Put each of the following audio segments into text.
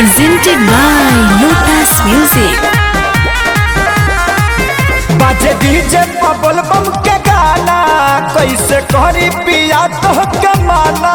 presented by Lotus Music. बाजे DJ बबल बम के गाना कैसे करी पिया तो के माना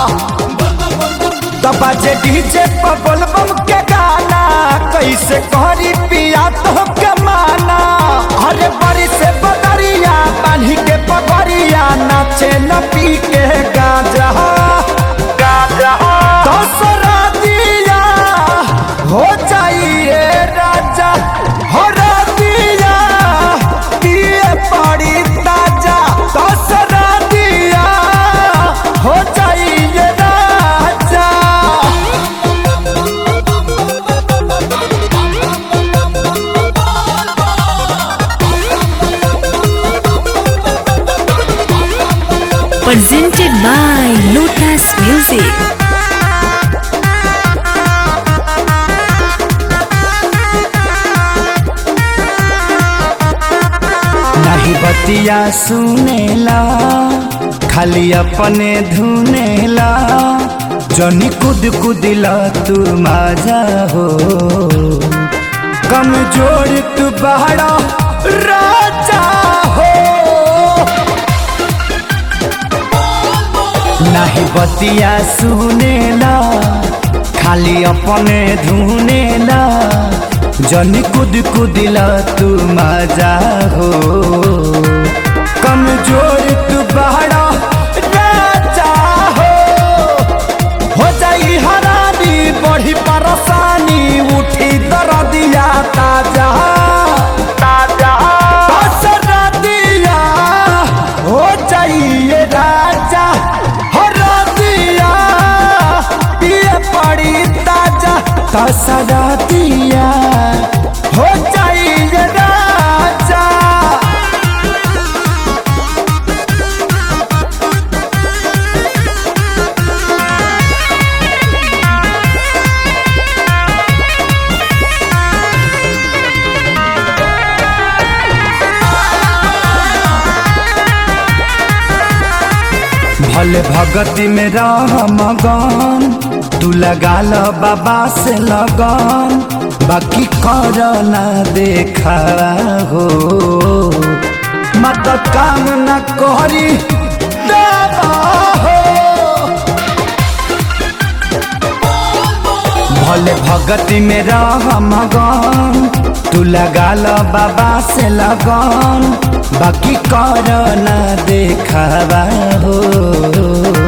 तो बाजे डीजे बबल बम के गाना कैसे करी पिया तो के माना अरे बड़ी से बदरिया बांधी के पगड़िया नाचे न पी के गाजा गाजा दसरा दिया हो जाइए राजा हो दिया दिए पड़ी ताजा दसरा दिया हो जाइए राजा Presented by Lotus Music. नहीं बतिया सुनेला खाली अपने धुनेला जनी कुद कुदिला तू माजा हो कमजोर तू बहरा राजा हो नहीं बतिया सुनेला खाली अपने धुनेला जनी कुद कुदिला तू मजा हो कमजोर तू बहरा राजा हो हो जाई हरानी बढ़ी परेशानी उठी दर्दिया ताजा ताजा दसरा दिया हो जाइए राजा हो दिया पिए पड़ी ताजा दसरा दिया हो जाइए राजा भले भगती में रह मगन तू लगा ल बाबा से लगन बाकी कर ना देखा हो मत काम न करी देवा हो भले भगती में रह मगन तू लगा ल बाबा से लगन बाकी कर ना देखावा हो